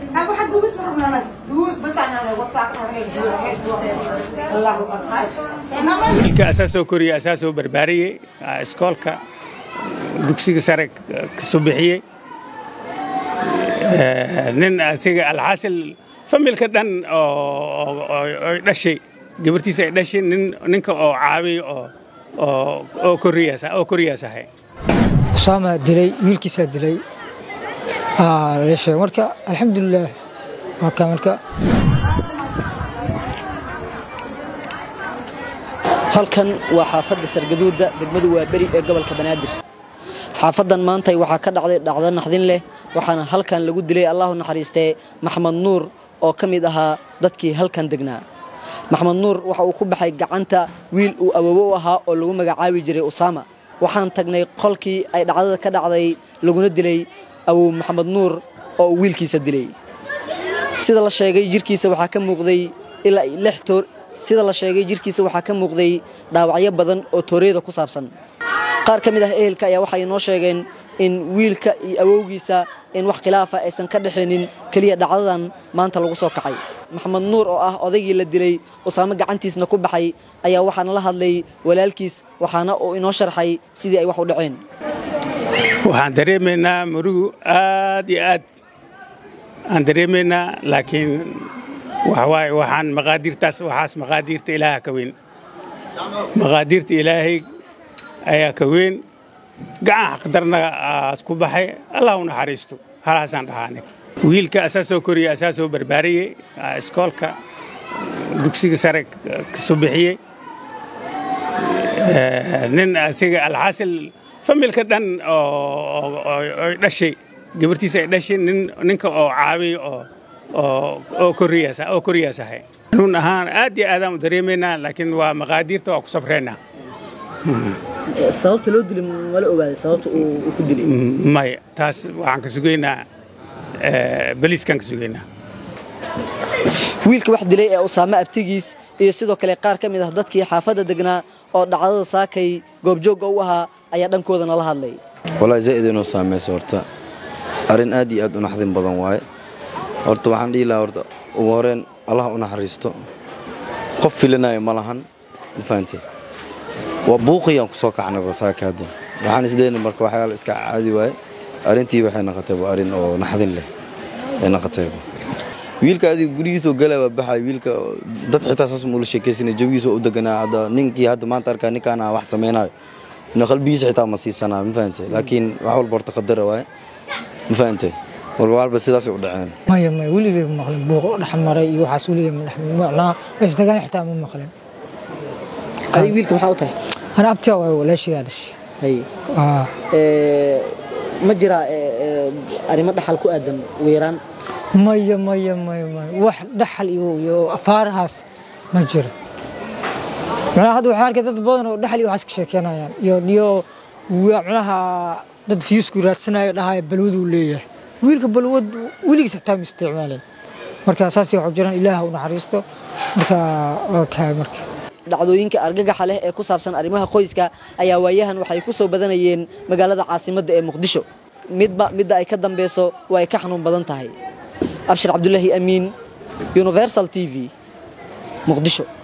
أبو حد دوس بربنا دوس بس أنا واتساب الله أكبر wiilka asaasoo koriye asaasoo barbaariyey iskoolka dugsiga sare ka soo bixiyey nin asiga alxaasil familka dhan oo ay dhashay gabartiisa ay dhashay nin ninka oo caabiy oo oo oo koriyaas oo koriyaas ahay usaamaa dilay wiilkiisaa dilay la sheegay marka alxamdulilaah waa kaa marka halkan waa xaafadda sargaduuda degmadu waa beri ee gobolka banaadir xaafadan maantay waxaa ka dhacday dhacdo naxdin leh waxaana halkan lagu dilay allahu naxariistee maxmed nuur oo ka mid ahaa dadkii halkan degnaa maxmed nuur waxa uu ku baxay gacanta wiil uu awoowo u ahaa oo lagu magacaabi jiray usaama waxaan tagnay qolkii ay dhacdada ka dhacday laguna dilay awow maxamed nuur oo uu wiilkiisa dilay sida la sheegay jirkiisa waxaa ka muuqday ilaa lix toor sida la sheegay jirkiisa waxaa ka muuqday dhaawacyo badan oo tooreyada ku saabsan qaar ka mid ah ehelka ayaa waxay noo sheegeen in wiilka iyo awowgiisa in wax khilaafa aysan ka dhexaynin keliya dhacdadan maanta lagu soo kacay maxamed nuur oo ah odaygii la dilay usaamo gacantiisna ku baxay ayaa waxaana la hadlay walaalkiis waxaana uu inoo sharxay sidii ay wax u dhaceen waxaan dareemaynaa murugu aad iyo aad aan dareemaynaa laakiin waxawaaye waxaan maqaadiirtaas waxaas maqaadiirta ilaaha ka weyn maqaadiirta ilaahay ayaa ka weyn gacan xaqdarna aas ku baxay allah u naxariisto halaasaan dhahaane wiilka asaasoo koriye asaasoo barbaariyey iskoolka dugsiga sare ka soo bixiyey nin asiga alxaasil familka dhan oo ay dhashay gabartiisa ay dhashay nin ninka oo caabiy oo oo koriyaas oo koriyaas ahay run ahaan aad iyo aadaan u dareemaynaa laakiin waa maqaadiirta waa ku sabraynaa sababta loo dilay mala ogaaday sababta uu ku dilay maya taas waxaan ka sugaynaa baliiskaan ka sugaynaa wiilka wax dilay ee usaame abtigiis iyo sidoo kale qaar ka mid ah dadkii xaafadda degnaa oo dhacdada saakay goobjoogga u ahaa ayaa dhankoodana la hadlay walaahi zaa'id inuu saamayso horta arrin aad iyo aad u naxdin badan waaye horta waxaan dhihi lahaa horta ugu horeen allah u naxariisto qof filanayo ma lahan ma fahante waa buuqiyaan ku soo kacnay basaaka hadda waxaan isleeyahay marka waxyaala iska caadi waaye arrintii waxay noqotay waa arrin oo naxdin leh ay noqotay wiilka adiga gurigiisoo galaa waa baxay wiilka dad xitaa saas muula sheekaysanay jawigiisoo u deganaa hadda ninkii hadda maanta arkaa ninkaan wax samaynayo ina qalbigiisa xitaa ma siisanaa ma fahante laakiin wax walba horta qadara waaye ma fahante walba walba sidaasay u dhaceen maya maya weligay ma maqlin buuqo dhexmaray iyo waxaas weligay ma maqlaa isdagaan xitaa ma maqlin adiga wiilka maxaa u tahay ana abtiyaa waay walaashigaa dhashay hay Aa, ma jiraa arrimo dhaxal ku aadan weeraan maya maya maya maya wax dhaxal iyo iyo afaarahaas ma jiro macnaha hadda waxaan arkay dad badan oo dhaxal iyo waxaas ka sheekeynayaan iyo iyo waa macnaha dad fiisku raadsanayo dhahaya balwaduu leeyahay wiilka balwad weligiis xitaa ma isticmaalin marka saasay waxu jiraan ilaaha u naxariisto marka waa kaa marka dhacdooyinka argagaxa leh ee ku saabsan arrimaha qoyska ayaa waayahan waxay ku soo badanayeen magaalada caasimadda ee muqdisho midba midda ay ka dambeyso waa ay ka xanuun badan tahay abshir cabdulaahi amiin universal t v muqdisho